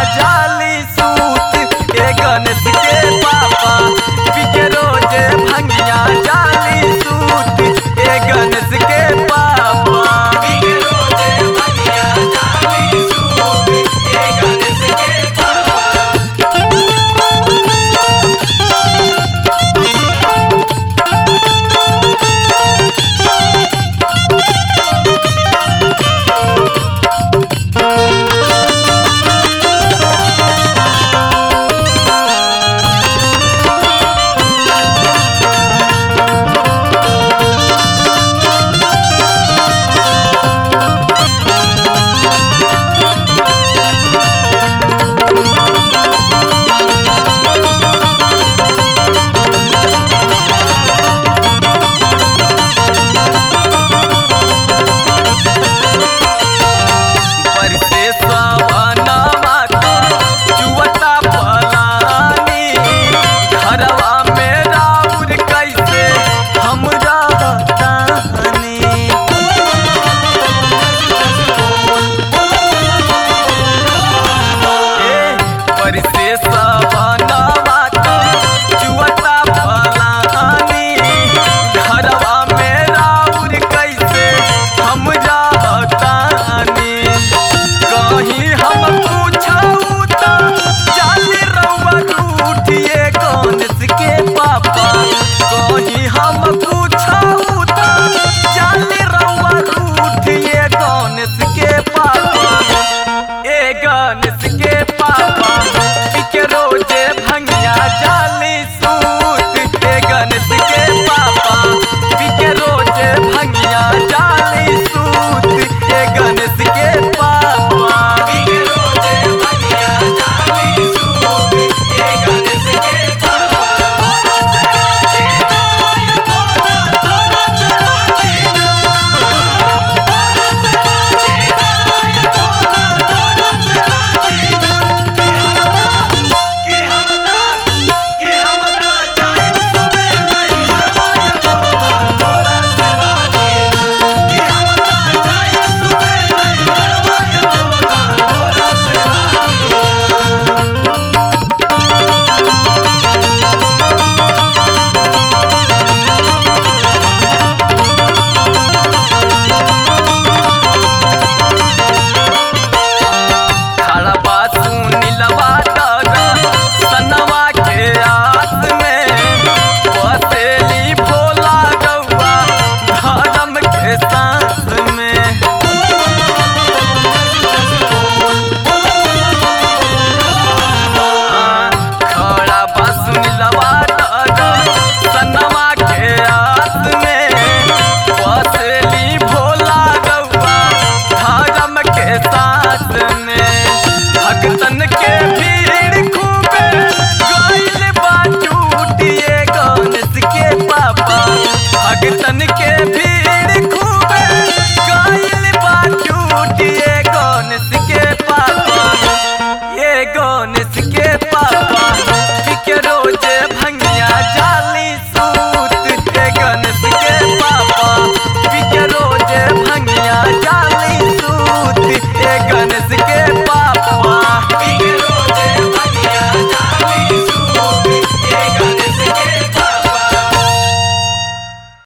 जाली सूत ए गणेश के पापा पिके रोजे भंगिया जाली सूत ए गणेश के पापा पिके रोजे भंगिया जाली सूत ए गणेश के पापा बरसे सवनवा के जुवता पलानी घरवा में राउर कैसे हम रहतानी ए बरसे सवनवा के जुवता पलानी घरवा में राउर कैसे हम रहतानी कहीं हम पूछऊ त जाली रउआ रूठिए गणेश के पापा कहीं हम पूछऊ त जाली रउआ रूठिए गणेश के पापा ए गणेश के पापा के रोजे भंगिया जाली सूत ए गणेश के पापा के रोजे भंगिया जाली सूत ए गणेश के पापा के रोजे भंगिया जाली सूत ए गणेश के खड़बा सुनिलवा दर सनवा के आस में बसेली भोला गौआ धर्म के सांस में खड़ा बस मिलवा दर सनवा के आस में बसेली भोला गौआ धर्म के साथ में भक्तन के भीड़ खूबे गइल बा टूटिए गणेश के पापा भक्तन के भीड़ खूबे गइल बा टूटिए गणेश के पापा ये गणेश के पापा